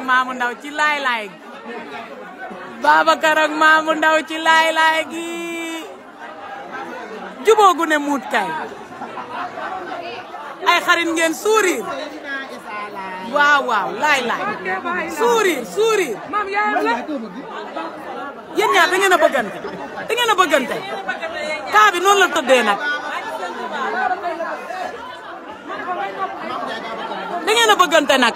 Maamu Ndaw ci laay laay gi Babacar ak Maamu Ndaw ci laay laay gi jubóogu ne muut kay ay xarit ngeen sourire waaw waaw laay laay sourire sourire yéen ñaar da ngeen a bëggante da ngeen a bëggante kaa bi noonu la tëddee nag da ngeen a bëggante nag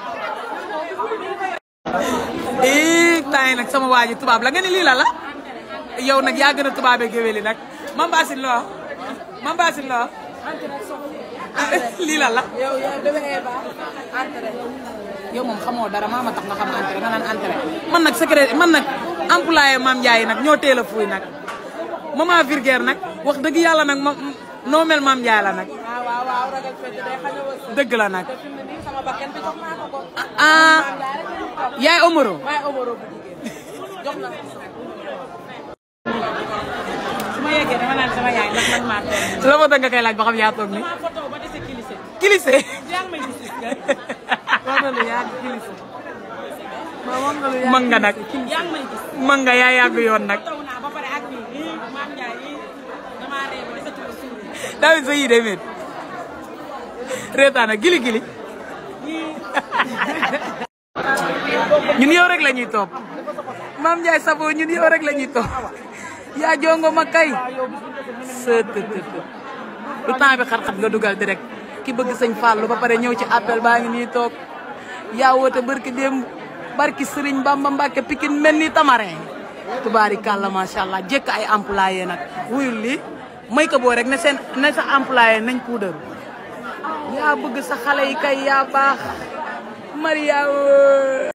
ii tay nag sama waa ji tubaab la nga ni lii la la yow nag yaa gën a tubaabe géwéli nag mam baasin loo mam baasin loo lii la la yow yow bébé Eva entrée. yow moom xamoo dara maa ma tax nga xam entrée nga naan entrée man nag secret man nag employé maam Ndiaye nag ñoo teel a fuuy nag maman Virgère nag wax dëgg yàlla nag ma noo mel maam Ndiaye la nag waaw waaw waaw ragal fête day xañ a wës. dëgg la nag te fi mu ne nii sama bakkan bi jox naa ko ko. ah yaay Omaro waaye Omaro bu jigéen jox na ko. su ma yeggee dama naan sama yaay ndax man maa toog la moo tax nga koy laaj ba xam yaa toog ni maa photo ba dese kilise. kilise yaa ngi may gis. wax na lu yàgg kilise ma wax nga lu yàgg. mën nga nag yaa ngi may gis. mën nga yaa yàgg yoon nag taw naa ba pare ak nii lii maam Ndiaye lii damaa ree ba desatu ko suur. David sa yii day met reetaana gili gili ñun yow rek la ñuy topp Maam Ndiaye Savon ñun yow rek la ñuy topp yaa jongo ma kay sët lu temps bi xat-xat nga dugal direct ki bëgg sëñ Fallou ba pare ñëw ci appel baa ngi nii toog yaa woote barki démb barki Sëriñ Bamba Mbàkke Pikine mel ni tamarin tubaari kàlla macha allah jekk ay employé nag wuyul lii may ko boo rek ne seen ne sa employé nañ puudar yaa bëgg sa xale yi kay yaa baax Maria